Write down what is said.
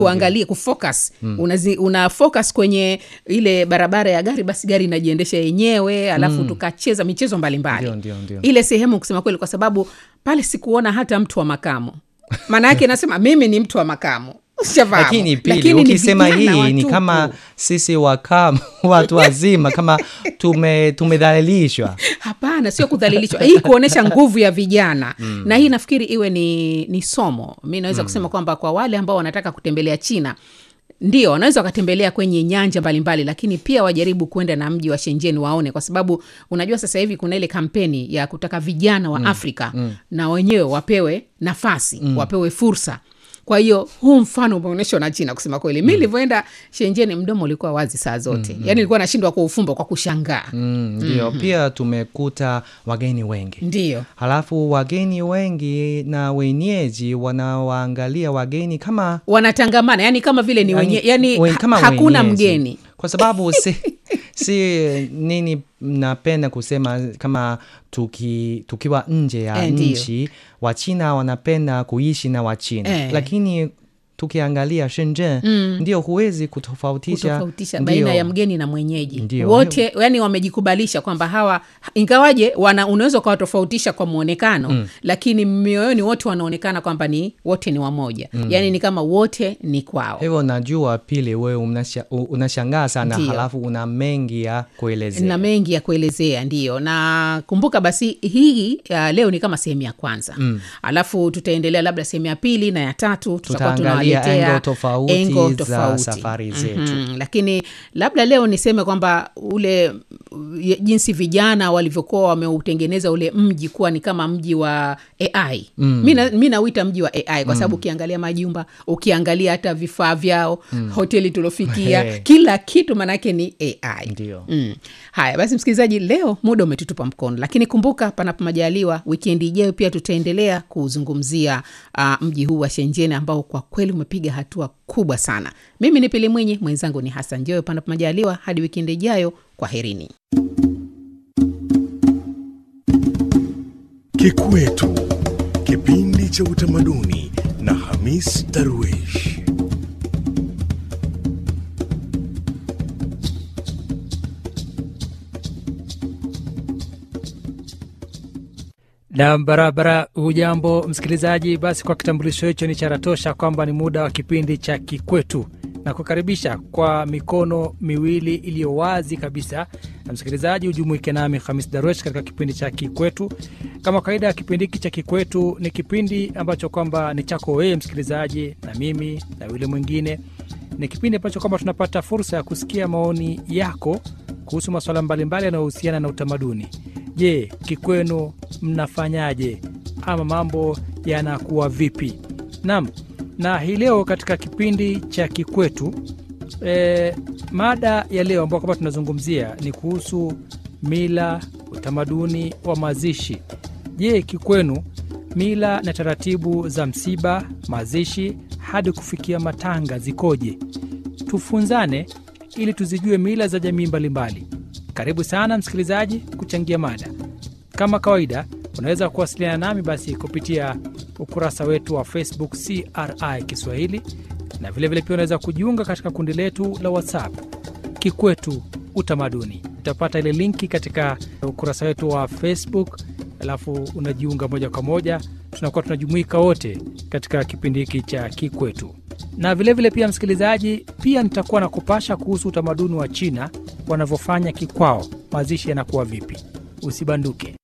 uangalie kufocus Unazi, una focus kwenye ile barabara ya gari basi gari inajiendesha yenyewe alafu tukacheza michezo mbalimbali Ndio, ndio, ndio. ile sehemu kusema kweli kwa sababu pale sikuona hata mtu wa makamo maana yake nasema mimi ni mtu wa makamo Ushafahamu? lakini pili Lakini ni ukisema vijana hii ni watupu. kama sisi wakam watu wazima kama tume tumedhalilishwa hapana sio kudhalilishwa hii kuonyesha nguvu ya vijana mm. na hii nafikiri iwe ni, ni somo mi naweza mm. kusema kwamba kwa wale ambao wanataka kutembelea china ndio wanaweza wakatembelea kwenye nyanja mbalimbali lakini pia wajaribu kwenda na mji wa shenjeni waone kwa sababu unajua sasa hivi kuna ile kampeni ya kutaka vijana wa mm. afrika mm. na wenyewe wapewe nafasi mm. wapewe fursa kwa hiyo huu mfano umeonyeshwa na china kusema kweli mi nilivyoenda shenjeni mdomo ulikuwa wazi saa zote mm. yaani nilikuwa nashindwa kuufumba kwa kushangaa Mm, ndio pia tumekuta wageni wengi ndio halafu wageni wengi na wenyeji wanawaangalia wageni kama wanatangamana yani kama vile ni wenye, yani wen- ha- kama hakuna wenyeji. mgeni kwa sababu si, si nini napenda kusema kama tuki, tukiwa nje ya Eh, ndio. nchi wachina wanapenda kuishi na wachina Eh. lakini tukiangalia shenzhen ndio huwezi kutofautisha, kutofautisha ndio. baina ya mgeni na mwenyeji Ndio. wote yani wamejikubalisha kwamba hawa ingawaje wana unaweza ukawatofautisha kwa mwonekano mm. lakini mioyoni wote wanaonekana kwamba ni wote ni wamoja mm. yani ni kama wote ni kwao hivyo najua pili wewe unasha- u- unashangaa sana Ndio. halafu una mengi ya kuelezea na mengi ya kuelezea ndio na kumbuka basi hii uh, leo ni kama sehemu ya kwanza mm. alafu tutaendelea labda sehemu ya pili na ya tatu tutakuwa Tutaangalia tunawaletea engo tofauti engo za tofauti. safari zetu. Mhm. lakini labda leo niseme kwamba ule uh, jinsi vijana walivyokuwa wameutengeneza ule mji kuwa ni kama mji wa ai mm. mi na- mi nauita mji wa ai kwa sababu ukiangalia majumba ukiangalia hata vifaa vyao mm. hoteli tuliofikia He. kila kitu maanake ni ai Ndio. Mm. Haya basi, msikilizaji, leo muda umetutupa mkono, lakini kumbuka, panapo majaliwa, wikendi ijayo pia tutaendelea kuzungumzia uh, mji huu wa Shenzhen ambao kwa kweli umepiga hatua kubwa sana. Mimi ni Pili Mwinyi, mwenzangu ni Hassan Joyo. Panapo majaliwa, hadi wikendi ijayo, kwa herini. Kikwetu, kipindi cha utamaduni na Hamis Darwish. na barabara hujambo msikilizaji basi kwa kitambulisho hicho ni chara tosha kwamba ni muda wa kipindi cha kikwetu na kukaribisha kwa mikono miwili iliyo wazi kabisa na msikilizaji hujumuike nami hamis daruesh katika kipindi cha kikwetu kama kawaida ya kipindi hiki cha kikwetu ni kipindi ambacho kwamba ni chako wewe msikilizaji na mimi na yule mwingine ni kipindi ambacho kwamba tunapata fursa ya kusikia maoni yako kuhusu masuala mbalimbali yanayohusiana na utamaduni je kikwenu mnafanyaje ama mambo yanakuwa vipi nam na hii leo katika kipindi cha kikwetu e, mada ya leo ambao kwamba tunazungumzia ni kuhusu mila utamaduni wa mazishi je kikwenu mila na taratibu za msiba mazishi hadi kufikia matanga zikoje tufunzane ili tuzijue mila za jamii mbalimbali karibu sana msikilizaji kuchangia mada kama kawaida unaweza kuwasiliana nami basi kupitia ukurasa wetu wa facebook cri kiswahili na vilevile pia unaweza kujiunga katika kundi letu la whatsapp kikwetu utamaduni utapata ile linki katika ukurasa wetu wa facebook alafu unajiunga moja kwa moja tunakuwa tunajumuika wote katika kipindi hiki cha kikwetu na vilevile vile pia msikilizaji pia nitakuwa na kupasha kuhusu utamaduni wa china wanavyofanya kikwao mazishi yanakuwa vipi usibanduke